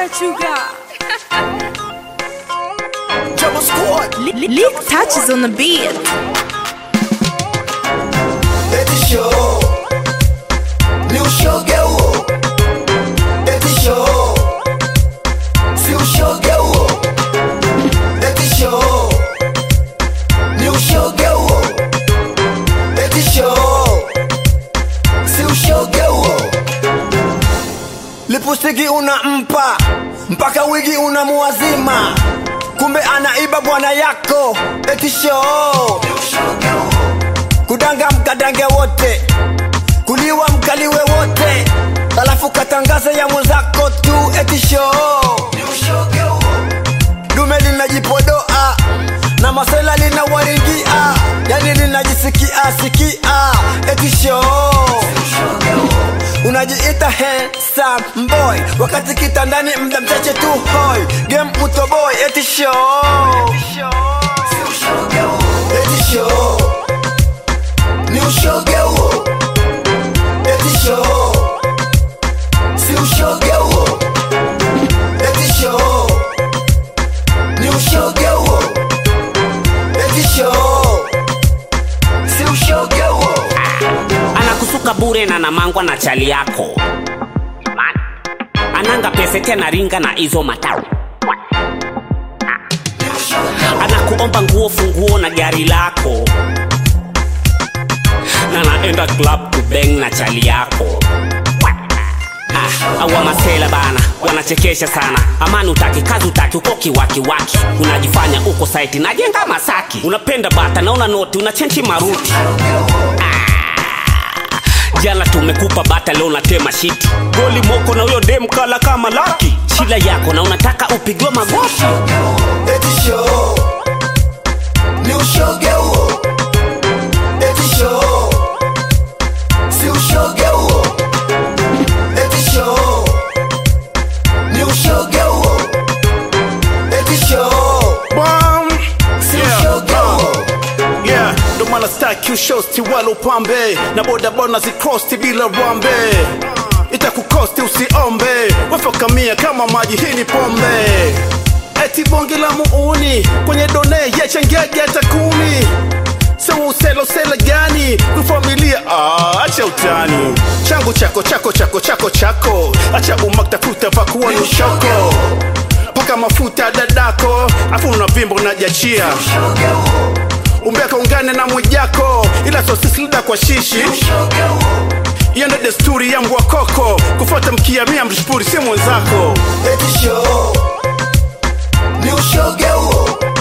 what you got. Double squad. Lick touches on the beat. Eti show. Ni ushoge huo. Eti show. Si ushoge huo. Eti show. Ni ushoge huo. Eti show. Si ushoge huo. Lipustiki unampa mpaka wigi unamuwazima, kumbe anaiba bwana yako. Eti show kudanga mkadange wote, kuliwa mkaliwe wote, alafu katangaza ya mwenzako tu. Eti show dume linajipodoa na masela linawaringia, yani linajisikia sikia. Eti show unajiita handsome boy wakati kitandani mda mchache tu hoi game utoboy eti show eti show ni ushoge huo eti show si ushoge huo eti show ni ushoge huo eti show si ushoge huo anakusuka bure na namangwa na chali yako Man. ananga pese tena ringa na hizo matao anakuomba nguo funguo na gari lako na naenda club kubeng na chali yako Ah, awa masela bana wanachekesha sana amani utaki kazi utaki uko kiwakiwaki unajifanya uko saiti najenga masaki unapenda bata naona noti unachenchi maruti jana tumekupa bata leo natema shiti goli moko na huyo dem kala kama laki shila yako na unataka upigwe magoti eti show ni ushoge huo eti show si ushoge huo eti show ni ushoge huo eti show Bam. si Yeah, ushoge uh. huo Yeah, ndo maana staki ushosti wala upambe na bodaboda zikrosti bila rwambe itakukosti usiombe wafakamia kama maji hii ni pombe eti bonge la muuni kwenye done yachangege hata kumi sewa uselosele gani kufamilia ah, acha utani changu chako chako chako chako chako acha umaktafuta pakuwa ni ushoko paka mafuta dadako afu unavimba unajachia umbeka ungane na mwijako ila sosisilida kwa shishi hiyo ndo desturi ya mbwa koko kufuata mkiamia mshpuri si mwenzako eti show ni ushoge huo